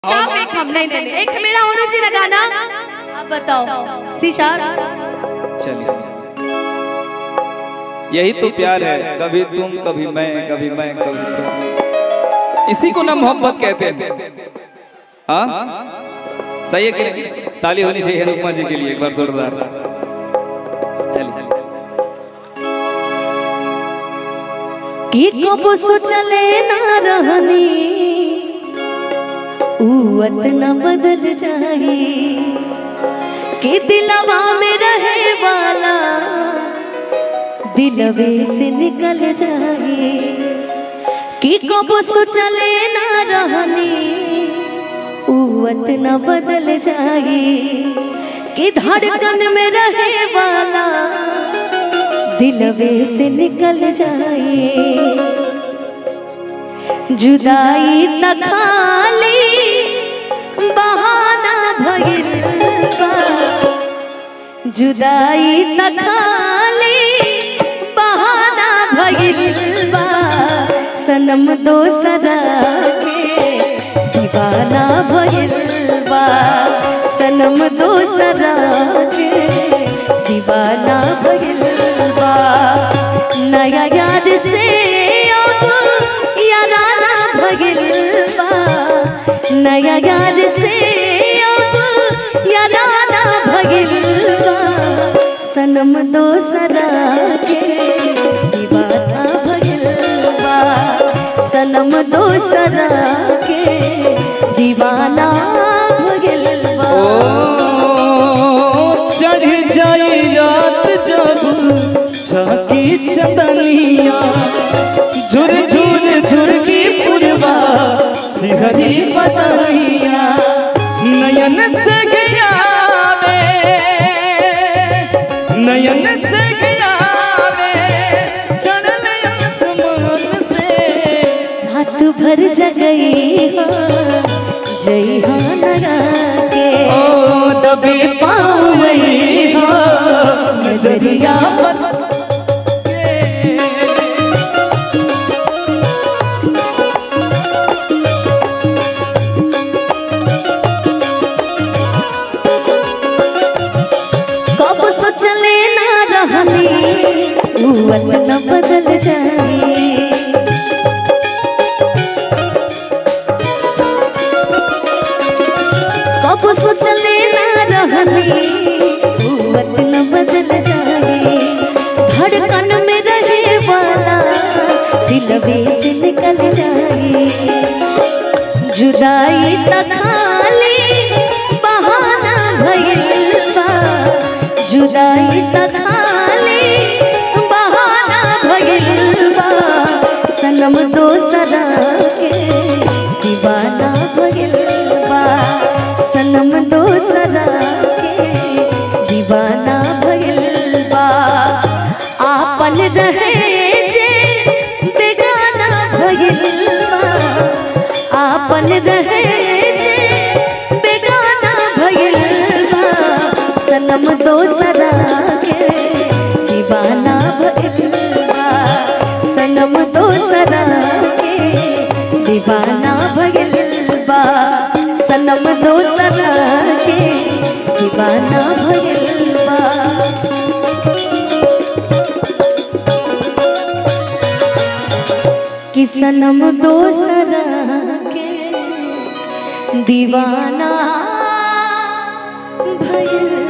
आप एक हम नहीं नहीं नहीं, एक मेरा होना चाहिए ना गाना अब बताओ शीशा चलिए यही तो प्यार है कभी तुम कभी मैं कभी मैं कभी तुम इसी को ना मोहब्बत कहते हैं हाँ सही है कि नहीं ताली होनी चाहिए रुकमा जी के लिए एक बार जोरदार चलिए कि कब सोचले ना रहनी उवत न बदल जाए कि दिलवा में रहे वाला दिलवे से निकल जाए कि कब सोचले ना रहनी उवत न बदल जाए कि धड़कन में रहे वाला दिलवे से निकल जाए जुदाई त खाली बहाना भइल बा जुदाई त खाली बहाना भइल बा सनम दोसरा के दीवाना भइल बा सनम दोसरा के दीवाना भइल बा नया याद से अब याराना भइल बा नया याद से अब याराना भइल बा सनम दोसरा के दीवाना भइल बा सनम दोसरा के दीवाना भइल बा ओ चढ़ जाए रात जब झाकी चंदनिया झुर झुर झुर की पुरवा सिहरी बदनिया नयन से गया वे नयन से गया वे चढ़ल आसमान से रात भर जगई हो जई हो नया के ओ दबे पावई हो नजरिया मत कब सोचले ना रहनी उवत न बदल जाए कब सोचले ना रहनी उवत न बदल जाए धड़कन में रहे वाला दिलवे से निकल जाए जुदाई त खाली बहाना भइल बा जुदाई त खाली बहाना भइल बा सनम दोसरा के दीवाना भइल बा सनम दोसरा के दीवाना भइल बा आपन रहे जे बेगाना भइल बा आपन रहे जे बेगाना भइल बा सनम दोसरा के दीवाना भइल बा सनम दोसरा के दीवाना भइल बा सनम दोसरा के दीवाना भइल बा कि सनम दोसरा के दीवाना भइल